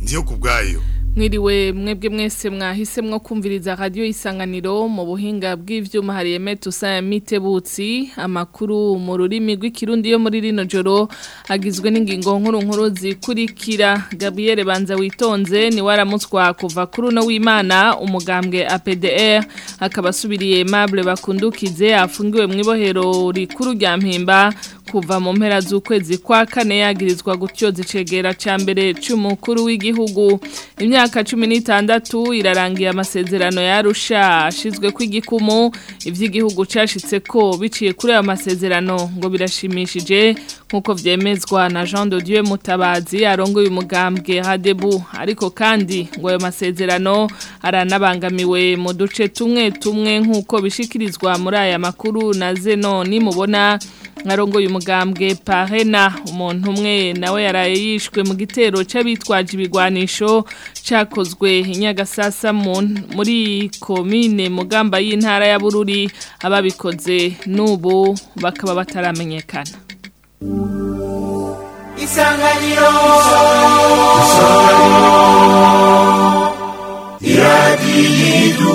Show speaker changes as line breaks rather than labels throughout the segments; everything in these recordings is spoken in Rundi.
ndiyo kubwayo
Mwiriwe mwebwe mwese mwahisemwo kumviriza radio isanganiro mu buhinga bw'ivyuma hariye metusa mitebutsi amakuru mu rurimi rw'ikirundi yo muri rino joro agizwe n'ingingo nkuru nkuru zikurikira Gabriel Banza witonze ni waramutswa kuva kuri no w'Imana umugambwe APDR akaba asubiriye Mable bakundukize afungiwe mu ibohero rikuru rya Mpimba kuva mu mpera z'ukwezi kwa kane yagirizwa gutyoza icegera ca mbere c'umukuru w'igihugu imyaka cumi n'itandatu irarangiye amasezerano yarusha ashizwe ko igikumu ivy'igihugu cashitse ko biciye kuri ayo masezerano ngo birashimishije nk'uko vyemezwa na Jean de Dieu Mutabazi arongoye umugambwe Hadebu ariko kandi ngo ayo masezerano aranabangamiwe mu duce tumwe tumwe nk'uko bishikirizwa muri aya makuru na Zeno nimubona nkarongoye umugambwe Parena umuntu umwe nawe yaraye yishwe mu gitero c'abitwaje ibigwanisho cakozwe inyagasasa muri komine mugamba y'intara ya Bururi ababikoze n'ubu bakaba bataramenyekana
Isanganiro Isanganiro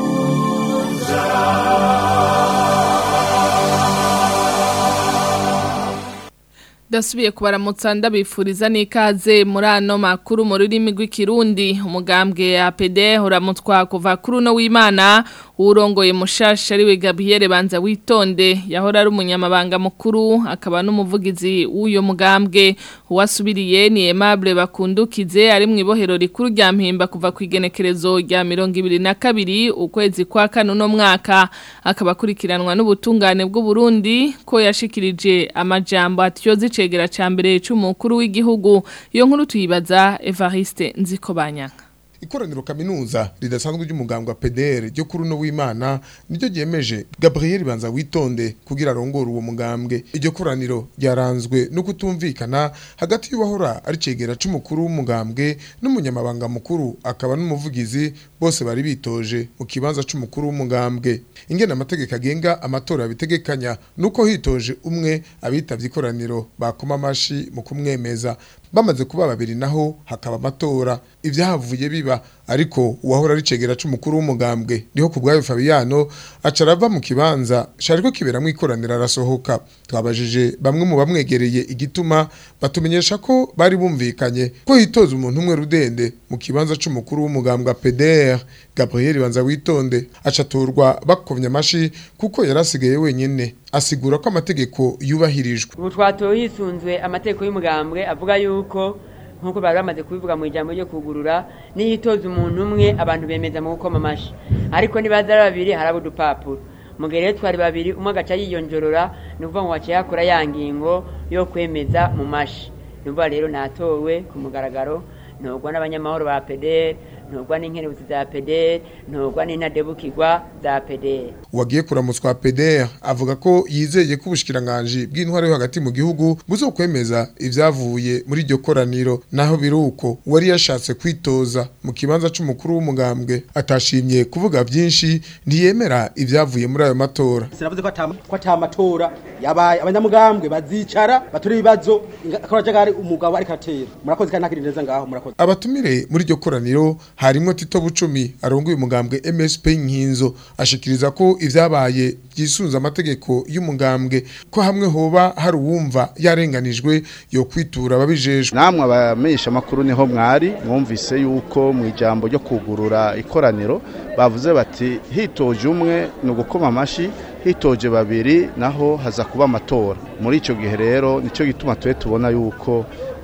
Dasubiye kubaramutsa ndabifuriza n'ikaze muri ano makuru mu rurimi rw'ikirundi umugambwe ya PD uramutwa kuva kuri no w'Imana urongoye mushasha ari we Gabriel Banza witonde yahora ari umunyamabanga mukuru akaba n'umuvugizi w'uyo mugambwe uwasubiriye ni Aimable bakundukize ari mu ibohero rikuru rya Mpimba kuva ku igenekerezo rya 2022 ukwezi kwa kane no mwaka akaba kurikiranwa n'ubutungane bw'u Burundi ko yashikirije amajambo atyoze icegera ca mbere c'umukuru w'igihugu iyo nkuru tuyibaza Evariste Nzikobanyaka
ikoraniro kaminuza ridasanzwe ry'umugambwe wa PDR ryo kuri no w'Imana niryo ryemeje Gabriel Banza witonde kugira arongore uwo mugambwe iryo koraniro ryaranzwe no kutumvikana hagati y'uwahora ari cegera c'umukuru w'umugambwe n'umunyamabanga mukuru akaba n'umuvugizi bose bari bitoje mu kibanza c'umukuru w'umugambwe ingena amategeko agenga amatora bitegekanya nuko hitoje umwe abitavye ikoraniro bakoma amashi mu kumwemeza bamaze kuba babiri naho hakaba amatora ibyahavuye biba ariko uwahora ari cegera c'umukuru w'umugambwe niho kubwayo Fabiano acarava mu kibanza shariko kiberamwe ikoranira arasohoka twabajije bamwe mu bamwegereye igituma batumenyesha ko bari bumvikanye ko hitoza umuntu umwe rudende mu kibanza c'umukuru w'umugambwe PDR Gabriel Banza witonde acaturwa bakovnya amashi kuko yarasigaye wenyene asigura ko amategeko yubahirijwe
ubu twatoye hisunzwe amategeko y'umugambwe avuga yuko nk'uko bari bamaze kubivuga mu ijambo ryo kugurura n'iyitoza umuntu umwe abantu bemeza mu gukoma amashi ariko nibaza ari babiri haraba udupapuro mu gihe rero twari babiri umwe agaca yiyonjorora ni ukuvuga ngo waciye hakora ya ngingo yo kwemeza mu mashi ni ukuvuga rero natowe ku mugaragaro ntugwa n'abanyamahoro ba pederi ntugwa n'inkerebutsi za pederi ntugwa n'intadebukirwa za pederi
uwagiye kuramutswa PDR avuga ko yizeye ko ubushikiranganje bw'intwaro yo hagati mu gihugu buzokwemeza ivyavuye muri iryo koraniro naho biruko wari yashatse kwitoza mu kibanza c'umukuru w'umugambwe atashimye kuvuga byinshi ntiyemera ivyavuye muri ayo matora
sinavuze ko ata matora yabaye abanyamugambwe bazicara batura ibibazo akabajagari umugabo ariko atera murakoze kandi ntakiri neza ngaho murakoze
abatumire muri iryo koraniro harimwo Tito Bucumi arongoye umugambwe MSP Nkinzo ashikiriza ko ivyabaye byisunza amategeko y'umugambwe ko hamwe hoba hari uwumva yarenganijwe yo kwitura ababijejwe
namwe abamenyesha makuru niho mwari mwumvise yuko mu ijambo ryo kugurura ikoraniro bavuze bati hitoje umwe ni ugukoma amashi hitoje babiri naho haza kuba amatora muri icyo gihe rero nicyo gituma tube tubona yuko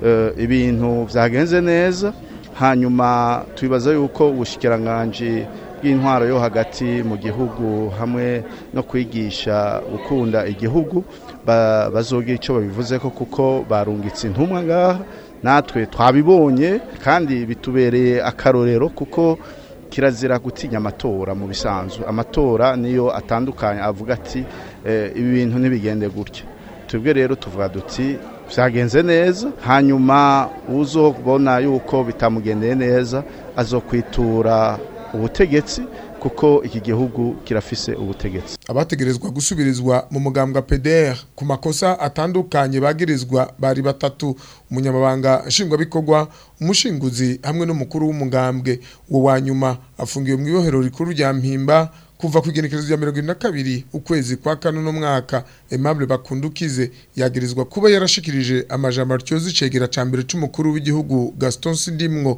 ibintu byagenze neza hanyuma tubibaza yuko ubushikiranganje bw'intwaro yo hagati mu gihugu hamwe no kwigisha gukunda igihugu bazogira icyo babivuze ko kuko barungitse intumwa ngaha natwe twabibonye kandi bitubereye akarorero kuko kirazira gutinya amatora mu bisanzwe amatora niyo atandukanye avuga ati ibi bintu ntibigende gutya twebwe rero tuvuga duti byagenze neza hanyuma uzobona yuko bitamugendeye neza azokwitura ubutegetsi kuko iki gihugu kirafise ubutegetsi
abategerezwa gusubirizwa mu mugambwa PDR ku makosa atandukanye bagirizwa bari batatu umunyamabanga nshingwabikorwa umushinguzi hamwe n'umukuru w'umugambwe uwo wa nyuma afungiwe mu ibohero rikuru rya mpimba kuva ku igenekerezo rya mirongo ine na kabiri ukwezi kwa kane uno mwaka Aimable Bakundukize yagirizwa kuba yarashikirije amajambo atyoza icegera ca mbere c'umukuru w'igihugu Gaston Sindimwo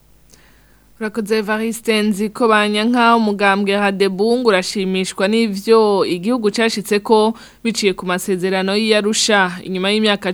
Urakoze Evariste nzi ko banyanka umugambwe Hadebungu urashimishwa n'ivyo igihugu cashitse ko biciye ku masezerano y'Arusha inyuma y'imyaka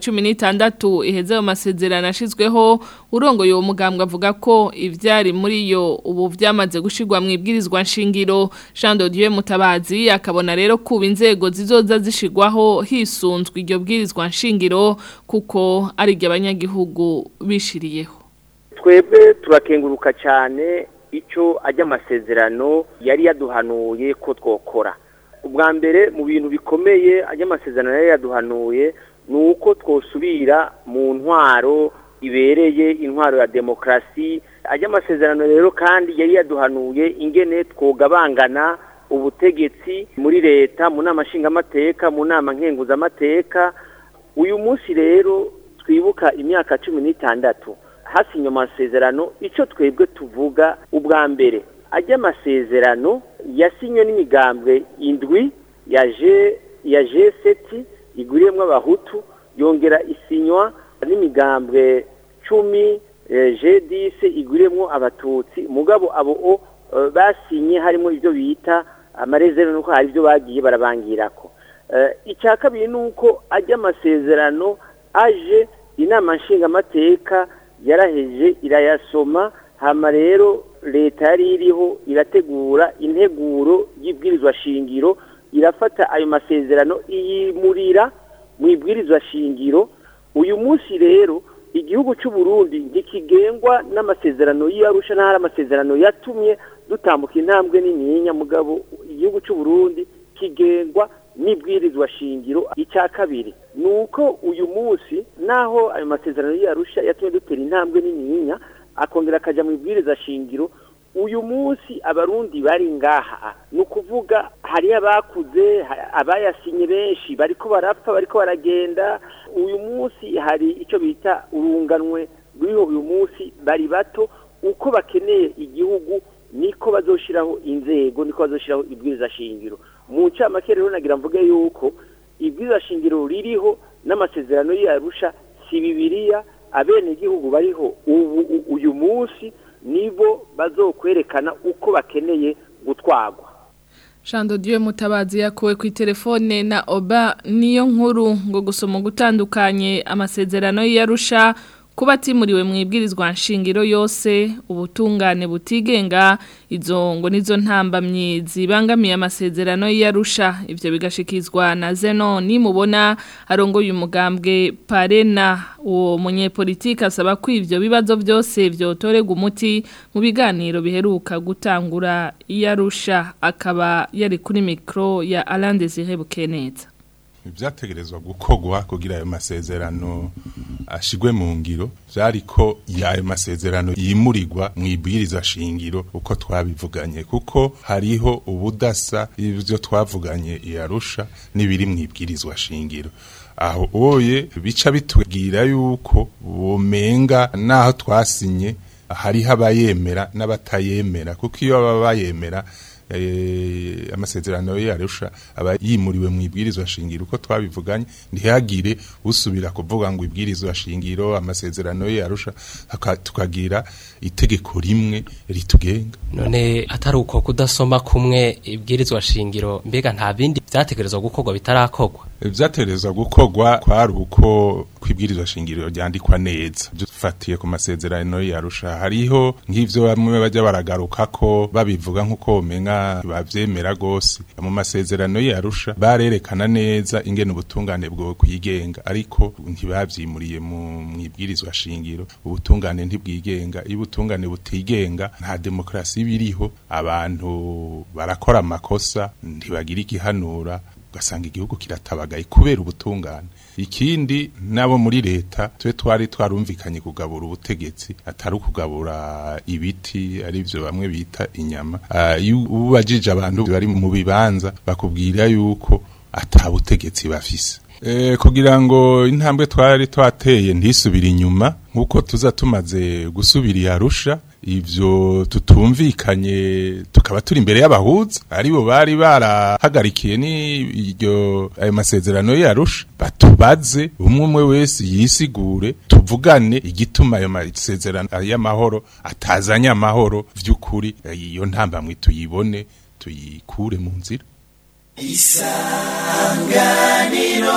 16 iheze ayo masezerano ashizweho urongoye uwo mugambwe avuga ko ivyari muri yo ubu vyamaze gushirwa mu ibwirizwa nshingiro Jean de Dieu Mutabazi akabona rero kuba inzego zizoza zishirwaho hisunzwe iryo bwirizwa nshingiro kuko ari ryo abanyagihugu bishiriyeho
twebwe turakenguruka cyane icyo ajya amasezerano yari yaduhanuye ko twokora ubwa mbere mu bintu bikomeye ajya amasezerano yari yaduhanuye ni uko twosubira mu ntwaro ibereye intwaro ya demokarasi ajya amasezerano rero kandi yari yaduhanuye ingene twogabangana ubutegetsi muri leta mu nama nshingamateka mu nama nkenguzamateka uyu munsi rero twibuka imyaka cumi n'itandatu hasinywe amasezerano icyo twebwe tuvuga ubwa mbere ajya amasezerano yasinywe n'imigambwe indwi ya je ya jeseti iguriyemo abahutu yongera isinywa n'imigambwe cumi jedise iguriyemo abatutsi mugabo abo o basinye harimo ibyo bita amarezero nuko hari ibyo bagiye barabangirako icya kabiri ni uko ajya amasezerano aje inama nshingamateka yaraheje irayasoma hama rero leta yari iriho irategura integuro y'ibwirizwa shingiro irafata ayo masezerano iyimurira mu ibwirizwa shingiro uyu munsi rero igihugu cy'u Burundi ntikigengwa n'amasezerano y'Arusha n'ahari amasezerano yatumye dutambuka intambwe nininya mugabo igihugu cy'u Burundi kigengwa n'ibwirizwa shingiro icya kabiri ni uko uyu munsi naho ayo masezerano y'Arusha yatumye dutera intambwe nininya akongera akajya mu ibwiriza shingiro uyu munsi abarundi bari ngaha ni ukuvuga hariyo abakuze abayasinye benshi bariko barapfa bariko baragenda uyu munsi hari icyo bita urunganwe ruriho uyu munsi bari bato uko bakeneye igihugu niko bazoshiraho inzego niko bazoshiraho ibwiriza shingiro mu ncamake rero nagira mvuge yuko ibwiriza shingiro ririho n'amasezerano y'arusha si bibiliya abenegihugu bariho ubu uyu munsi nibo bazokwerekana uko bakeneye gutwagwa
Shando Dieu mutabazi yakuwe ku telefone na Oba niyo nkuru ngo gusoma gutandukanye amasezerano y'Arusha kuba atimuriwe mu ibwirizwa nshingiro yose ubutungane butigenga izo ngo nizo ntambamye zibangamiye amasezerano y'Arusha ivyo bigashikizwa na Zeno nimubona arongoye umugambwe Parena uwo munyepolitike asaba ko ivyo bibazo byose vyotorega umuti mu biganiro biheruka gutangura y'Arusha akaba yari kuri mikro ya Alain Désiré Bukeneza
ibyategerezwa gukogwa kugira ayo masezerano ashigwe mu ngiro byari ko ayo masezerano yimurirwa mu ibwiriza shingiro uko twabivuganye kuko hariho ubudasa ibyo twavuganye iyarusha n'ibiri mu ibwirizwa shingiro aho oye bica bitubwira yuko bumenga naho twasinye hariho abayemera n'abatayemera kuko iyo baba bayemera amasezerano yarusha aba yimuriwe mu ibwirizwa shingiro uko twabivuganye ntihagire usubira kuvuga ngo ibwirizwa shingiro amasezerano yarusha tukagira itegeko rimwe ritugenga
none atari uko kudasoma kumwe ibwirizwa shingiro mbega nta bindi byategerezwa gukorwa bitarakorwa
ibyategerezwa gukorwa kwari uko kwibwirizwa shingiro ryandikwa neza dufatiye ku masezerano yarusha hariho nk'ivyo bamwe bajya baragaruka ko babivuga nk'uko umenga bavyemera gose mu masezerano yarusha barerekana neza ingene ubutungane bwo kwigenga ariko ntibavyimuriye mu mwibwirizwa shingiro ubutungane ntibwigenga iyo ubutungane butigenga nta demokrasi biriho abantu barakora amakosa ntibagira igihanura ugasanga igihugu kiratabagaye kubera ubutungane ikindi nabo muri leta twe twari twarumvikanye kugabura ubutegetsi atari ukugabura ibiti arivyo bamwe bita inyama uh, iyo ubajije abantu bari mu bibanza bakubwira yuko ata butegetsi bafise E, kugira ngo intambwe twari twateye ntisubire inyuma nkuko tuza tumaze gusubira iyarusha ivyo tutumvikanye tukaba turi imbere y'abahuza aribo bari barahagarikiye ni iryo ayo masezerano yarusha batubaze umwe umwe wese yisigure tuvugane igituma ayo masezerano y'amahoro atazanye amahoro vy'ukuri iyo ntambamwe tuyibone tuyikure mu nzira
isanganiro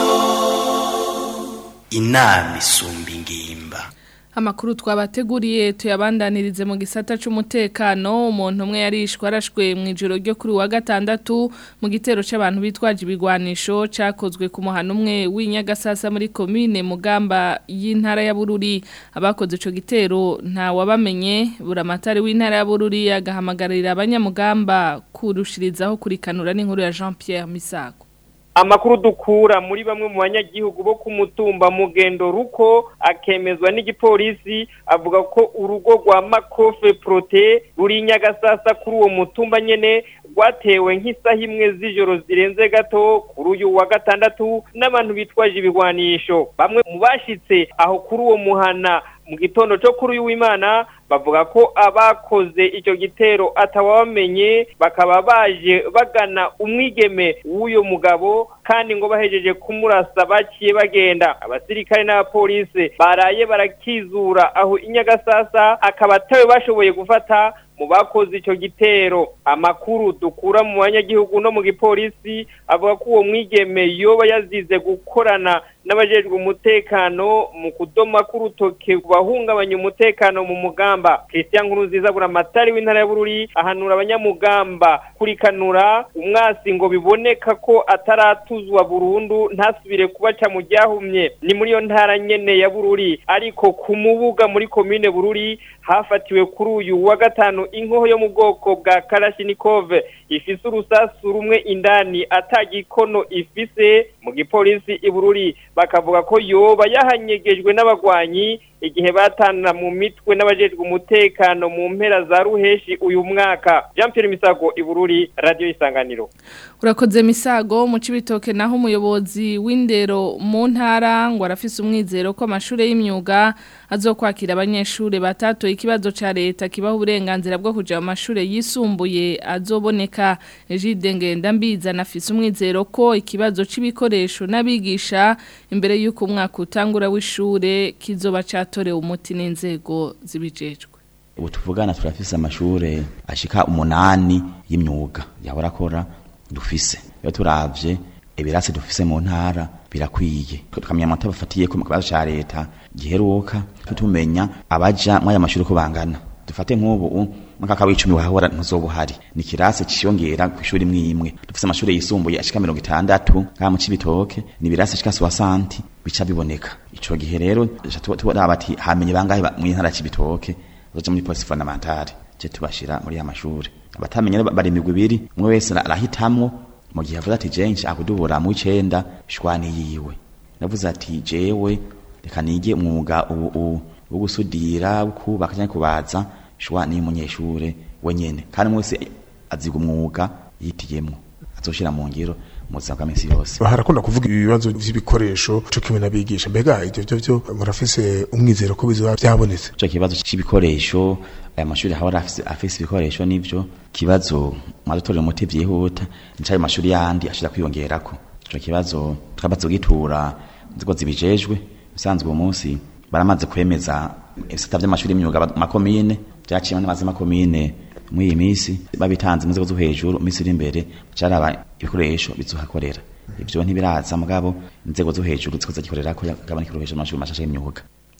inama isumba ingimba
Amakuru twabateguriye tuyabandanirize mu gisata c'umutekano umuntu umwe yarishwe arashwe mu ijoro ryo kuri wa gatandatu mu gitero c'abantu bitwaje ibigwanisho cakozwe ku muhano umwe w'inyagasasa muri commune Mugamba y'intara ya Bururi abakoze ico gitero nta wabamenye buramatari w'intara ya Bururi agahamagarira abanyamugamba kurushirizaho kurikanura n'inkuru ya Jean Pierre Misago
amakuru dukura muri bamwe mu banyagihugu bo ku mutumba mugendo ruko akemezwa n'igipolisi avuga ko urugo rwa makofe prote ruri nyagasasa kuri uwo mutumba nyene rwatewe nk'isaha imwe z'ijoro zirenze gato kuri uyu wa gatandatu n'abantu bitwaje ibigwanisho bamwe mu bashitse aho kuri uwo muhana mu gitondo cyo kuri uyu w'imana bavuga ko abakoze icyo gitero atawamenye bakaba baje bagana umwigeme w'uyo mugabo kandi ngo bahejeje kumurasa baciye bagenda abasirikare n'abapolisi baraye barakizura aho inyagasasa akaba atawe bashoboye gufata mu bakoze icyo gitero amakuru dukura mu banyagihugu no mu gipolisi avuga ko uwo mwigeme yoba yazize gukorana n'abajejwe umutekano mu kudoma k'urutoke bahungabanya umutekano mu mugamba Christian Nkurunziza buramatari w'intara ya Bururi ahanura abanyamugamba kurikanura umwasi ngo biboneka ko ataratuzwa burundu ntasubire kubaca mu ryahumye ni muri iyo ntara nyene ya Bururi ariko ku mubuga muri komine Bururi hafatiwe kuri uyu wa gatanu inkoho yo mu bwoko bwa Kalashnikov ifise urusasu rumwe indani atagikono ifise mu gipolisi ibururi bakavuga ko yoba yahanyegejwe n'abagwanyi igihe batana mu mitwe n'abajejwe umutekano mu mpera za ruheshi uyu mwaka Jean Pierre Misago ibururi radio isanganiro
urakoze misago mu cibitoke naho umuyobozi w'indero mu ntara ngo arafise umwizero ko amashure y'imyuga azokwakira abanyeshure batatoye ikibazo ca leta kibaho uburenganzira bwo kuja mu mashure yisumbuye azoboneka Egide Ngendambiza nafise umwizero ko ikibazo c'ibikoresho n'abigisha imbere y'uko umwaka utangura w'ishure kizoba catorewe umuti n'inzego zibijejwe
ubu tuvugana turafise amashure ashika umunani y'imyuga yahora akora dufise iyo turavye ibirasi dufise mu ntara birakwiye tukamenya amanota bafatiye ku kibazo ca leta giheruka tumenya abaja mw'aya mashuri ko bangana dufate nk'ubu mwaka w'icumi wahora ntuzobuhari ni kirasi ciyongera ku ishuri imwe imwe dufise amashuri yisumbuye ashika mirongo itandatu ngaha mu cibitoke ni ibirasi ashika soixante bica biboneka ico gihe rero turaba ati hamenye bangahe mu ntara ya cibitoke bazoja muri polisi fondamentale je tubashira muri ya mashuri abatamenya bari imigwi ibiri umwe wese arahitamwo mu gihe avuze ati je nshaka kudubura mu icenda shwani yiwe navuze ati jewe reka nige umwuga ubu wo gusudira kubaka cyangwa kubaza shwani y'umunyeshure wenyene kandi mwese aziga umwuga yitiyemwo azoshira mu ngiro mu buzima bwa minsi yose
harakunda kuvuga ibibazo vy'ibikoresho co kimwe n'abigisha mbega ivyo vyo vyo murafise umwizero ko bizoba vyabonetse
ico kibazo c'ibikoresho aya mashuri hahora afise afise ibikoresho nivyo kibazo mwadutorera umuti vyihuta nicayo mashuri yandi ashira kwiyongerako ico kibazo twabaze kugitura inzego zibijejwe bisanzwe uwo munsi baramaze kwemeza ibisata vy'amashuri y'imyuga makomine vyaciye n'amazi makomine muri iyi minsi babitanze mu nzego zo hejuru minsi iri imbere caraba ibikoresho bizohakorera ivyo ntibiraza mugabo inzego zo hejuru zikoza gikorera ko gabana ibikoresho amashuri mashasha y'imyuga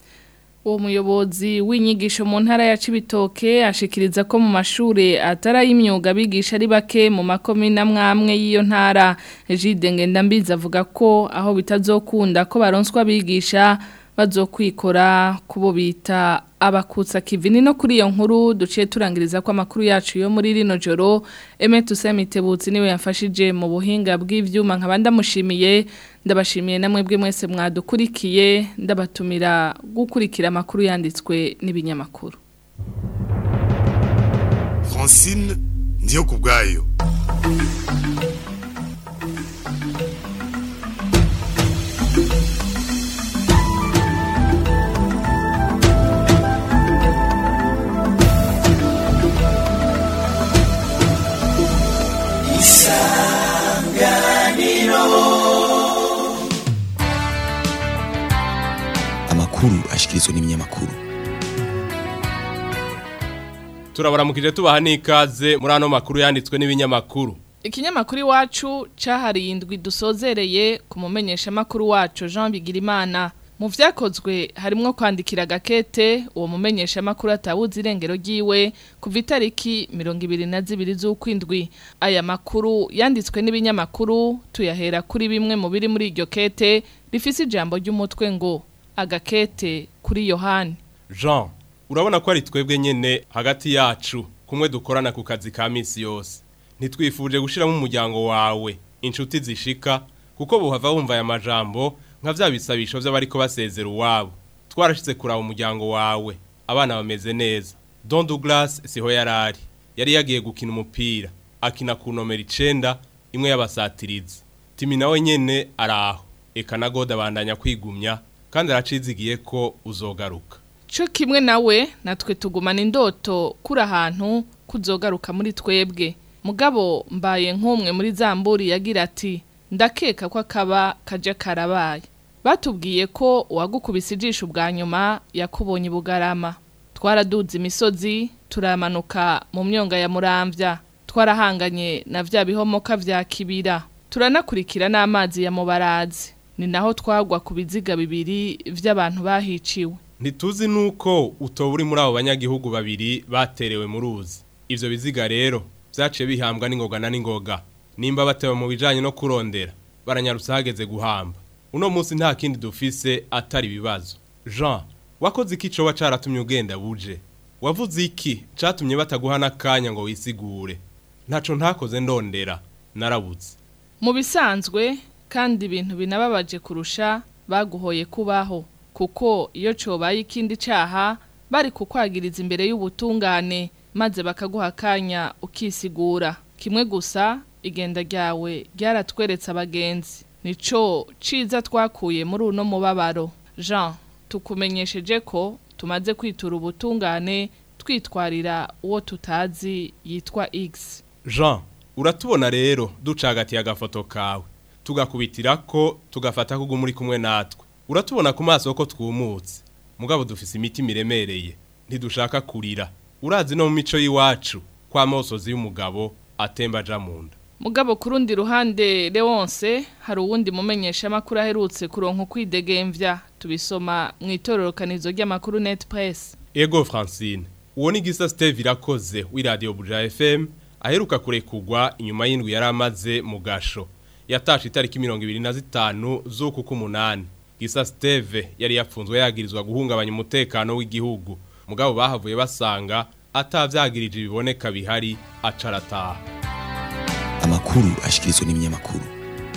uwo muyobozi w'inyigisho mu ntara ya Cibitoke ashikiriza ko mu mashure atarayimyuga bigisha ari bake mu makomine amwamwe y'iyo ntara Egide Ngendambiza avuga ko aho bitazokunda ko baronswa bigisha bazokwikora kubo bita abakutsa kivini no kuri iyo nkuru duciye turangiriza ko amakuru yacu yo muri rino joro Emetu Semitebutsi niwe yafashije mu buhinga bw'ivyuma nkabanda mushimiye ndabashimiye namwe bwe mwese mwadukurikiye ndabatumira gukurikira amakuru yanditswe n'ibinyamakuru
Francine ndiyo kubwayo
amakuru ashikirizwa n'ibinyamakuru
turabaramukije tubaha n'ikaze muri ano makuru yanditswe n'ibinyamakuru
Ikinyamakuru iwacu cahariye indwi dusozereye ku mumenyesha makuru wacu Jean Bigirimana mu vyakozwe harimwo kwandikira gakete uwo mumenyesha makuru atabuze irengero ryiwe kuva itariki 22 z'ukwindwi aya makuru yanditswe n'ibinyamakuru tuyahera kuri bimwe mu biri muri iryo kete rifise ijambo ry'umutwe ngo agakete kuri Yohani
Jean urabona ko ari twebwe nyene hagati yacu kumwe dukorana ku kazi ka misi yose ntitwifuje gushiramo umuryango wawe inshuti zishika kuko buhava wumva aya majambo nka vya bisabisho vy'abariko basezera uwabo twarashize kuraba umuryango wawe abana bameze neza Don Douglas siho yarari yari yagiye gukina umupira akina ku nomero icenda imwe y'abasatirizi timi nawe nyene araho eka na gode abandanya kwigumya kandi aracizigiye ko uzogaruka
Cyo kimwe nawe natwe tugumana indoto kuri ahantu kuzogaruka muri twebwe mugabo mbaye nk'umwe muri zamburi yagira ati ndakeka ko akaba kaje karabaye batubwiye ko uwagukubise ijisho bwa nyuma yakubonye bugarama twaraduze imisozi turamanuka mu myonga ya muramvya twarahanganye na vya bihomoka vya kibira turanakurikira n'amazi ya mubarazi ni naho twagwa ku biziga bibiri vy'abantu bahiciwe
ntituzi nuko utoba uri muri abo banyagihugu babiri baterewe mu ruzi ivyo biziga rero vyaciye bihambwa n'ingoga na n'ingoga nimba batewe mu bijanye no kurondera baranyarutse hageze guhamba uno munsi nta kindi dufise atari ibibazo jean wakoze iki coba caratumye ugenda buje wavuze iki catumye bataguha n'akanya ngo wisigure ntaco ntakoze ndondera narabuze
mu bisanzwe kandi ibintu binababaje kurusha baguhoye kubaho kuko iyo cobaye ikindi caha bari kukwagiriza imbere y'ubutungane maze bakaguha akanya ukisigura kimwe gusa igenda ryawe ryaratweretse abagenzi nico ciza twakuye muri uno mubabaro jean tukumenyesheje ko tumaze kwitura ubutungane twitwarira uwo tutazi yitwa x
jean uratubona rero ducagatiye agafoto kawe tugakubitira ko tugafata ko muri kumwe natwe uratubona ku maso ko twumutse mugabo dufise imiti miremereye ntidushaka kurira urazi no mu mico y'iwacu kwa mosozi y'umugabo atemba aja mu nda
mugabo ku rundi ruhande Leonce hari uwundi mumenyesha makuru aherutse kuronka ukwidegemvya tubisoma mu itororokanizo ry'amakuru Net Press
ego Francine uwo ni gisa Steve irakoze w'iradio Buja FM aheruka kurekugwa inyuma y'indwi yari amaze mu gasho yatashe itariki 25 z'uku kumunani gisa Steve yari yapfunzwe yagirizwa guhungabanya umutekano w'igihugu mugabo bahavuye basanga atavyagirije biboneka bihari acarataha
amakuru ashikirizwa n'ibinyamakuru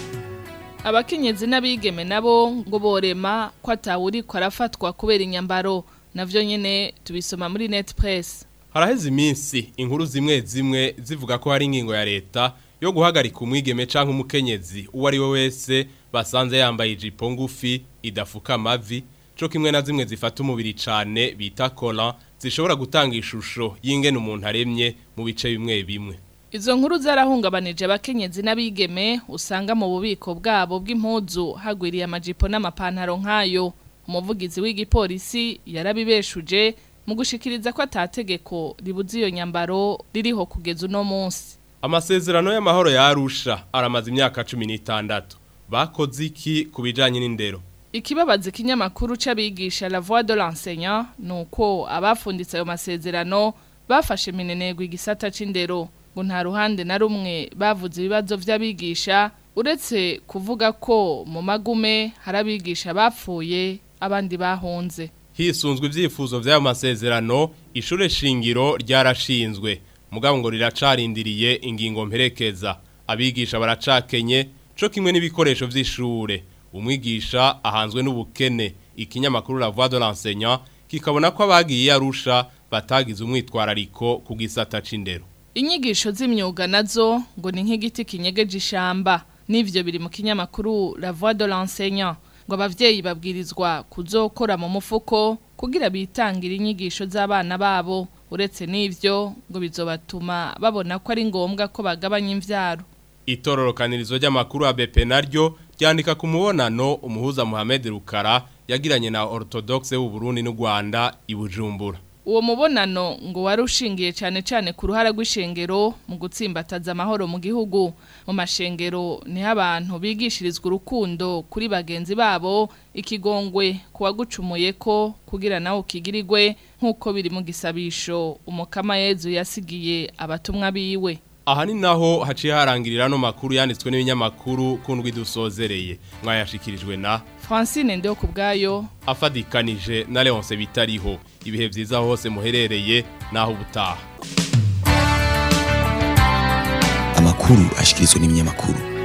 abakenyezi n'abigeme nabo ngo borema ko atawuri ko arafatwa kubera inyambaro navyo nyene tubisoma muri net press
haraheze iminsi inkuru zimwe zimwe zivuga ko hari ingingo ya leta yo guhagarika umwigeme canke umukenyezi uwo ari we wese basanze yambaye ijipo ngufi idafuka amavi co kimwe na zimwe zifata umubiri cane bita collant zishobora gutanga ishusho y'ingene umuntu aremye mu bice bimwe bimwe
Izo nkuru zarahungabanije abakenyezi n'abigeme usanga mu bubiko bwabo bw'impuzu hagwiriye amajipo n'amapantaro nk'ayo umuvugizi w'igipolisi yarabibeshuje mu gushikiriza ko atategeko ribuza iyo nyambaro ririho kugeza uno munsi
amasezerano y'amahoro yarusha aramaze imyaka cumi n'itandatu bakoze iki ku bijanye n'indero
Ikibabaza ikinyamakuru c'abigisha La Voix de l'enseignant nuko abafunditse ayo masezerano bafashe minenegwa igisata c'indero ngo nta ruhande na rumwe bavuze ibibazo vy'abigisha uretse kuvuga ko mu magume hari abigisha bapfuye abandi bahunze
hisunzwe ivyifuzo vy'ayo masezerano ishure shingiro ryarashinzwe mugabo ngo riracarindiriye ingingo mperekeza abigisha baracakenye co kimwe n'ibikoresho vy'ishure umwigisha ahanzwe n'ubukene ikinyamakuru la voix de l'enseignant kikabona ko abagiye arusha batagize umwitwarariko ku gisata c'indero
inyigisho z'imyuga nazo ngo ni nk'igiti kinyegeje ishamba n'ivyo biri mu kinyamakuru la voix de l'enseignant ngo abavyeyi babwirizwa kuzokora mu mufuko kugira bitangire inyigisho z'abana babo uretse n'ivyo ngo bizobatuma babona ko ari ngombwa ko bagabanya imvyaro
itororokanirizo ry'amakuru ya BP naryo ryandika ku mubonano umuhuza Mohamed Rukara yagiranye na Orthodoxe w'u Burundi n'u Rwanda i Bujumbura
uwo mubonano ngo wari ushingiye cyane cyane ku ruhara rw'ishengero mu gutsimbataza amahoro mu gihugu mu mashengero niho abantu bigishirizwa urukundo kuri bagenzi babo ikigongwe kuwagucumuye ko kugira nawe ukigirirwe nk'uko biri mu gisabisho umukama yezu yasigiye abatumwa biwe
aha ni naho haciye harangirira no makuru yanditswe n'ibinyamakuru kundwi dusozereye mwayashikirijwe na
Francine ndeho kubgayo
afadikanije na Leonce bitariho ibihe vyiza hose muherereye naho ubutaha
amakuru ashikirizwa n'ibinyamakuru